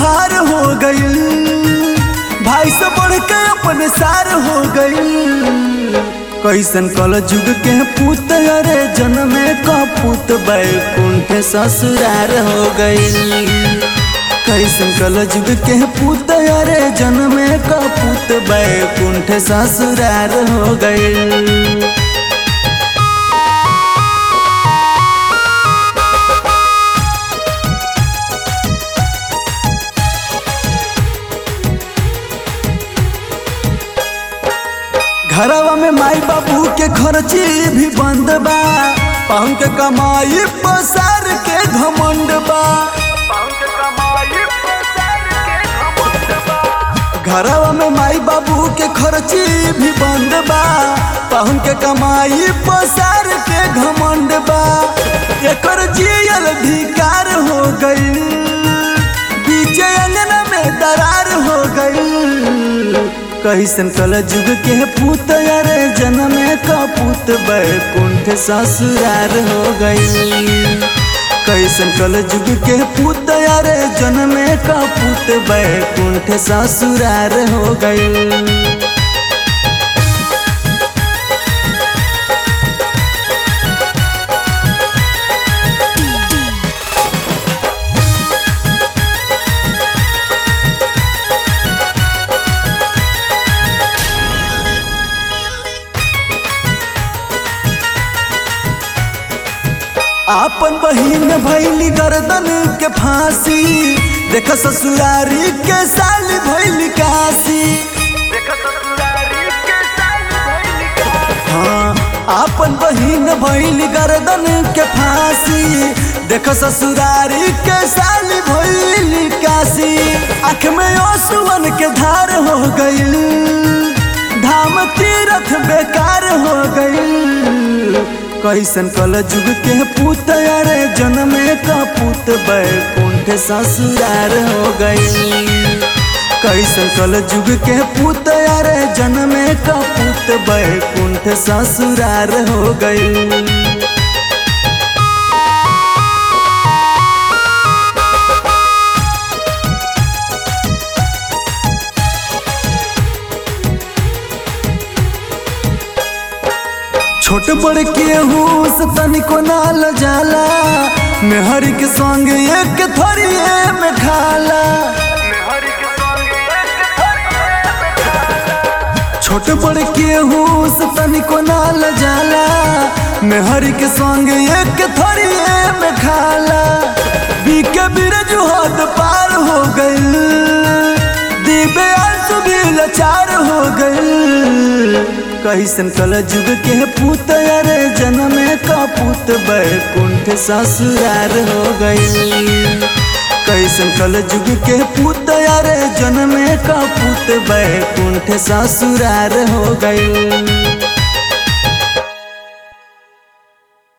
तुहार हो गईल भाई से बढ़ के अपने सार हो गईल कैसन कल जुग के पूत अरे जन्मे का पूत बैकुंठ ससुरार हो गईल कैसन कल जुग के पूत अरे जन्मे का पूत बैकुंठ ससुरार हो गईल घरवा में माई बाबू के खर्ची भी बंद बा पाहुन के कमाई पसार के घमंड बा घरवा में माई बाबू के खर्ची भी बंद बा पाहुन के कमाई पसार के घमंड बा एकर जियल धिकार हो गई बीचे अंगना में दरार हो गई कैसन कल जुग के पूत अरे जन्मे का पूत बैकुंठ ससुरार हो गई कैसन कल जुग के पूत अरे जन्मे का पूत बैकुंठ ससुरार हो गई आपन बहिन भैली गर्दन के फांसी देख ससुरारी के साल भैली काशी हाँ आपन बहिन भैली गर्दन के फांसी देख ससुरारी के साल भैली काशी आँख में ओसुवन के धार हो गईल धाम तीरथ बेकार हो गईल कैसन कल जुग के पूत अरे जन्मे का पूत बैकुंठ ससुरार हो गई कैसन कल जुग के पूत अरे जन्मे का पूत बैकुंठ ससुरार हो गई छोट बड़ के हूस तनिको नाल जाला मेहर के संग एक थरिए में खाला छोट बड़ के हूस तनिको नाल जाला मेहर के संग एक थरिए में खाला बीके बिरज हद पार हो गईल दीबे आंसू भी लाचार हो गईल कैसन कल जुग के पूत अरे जन्मे का पूत बैकुंठ ससुरार हो गई कैसन कल जुग के पूत अरे जन्मे का पूत बैकुंठ ससुरार हो गई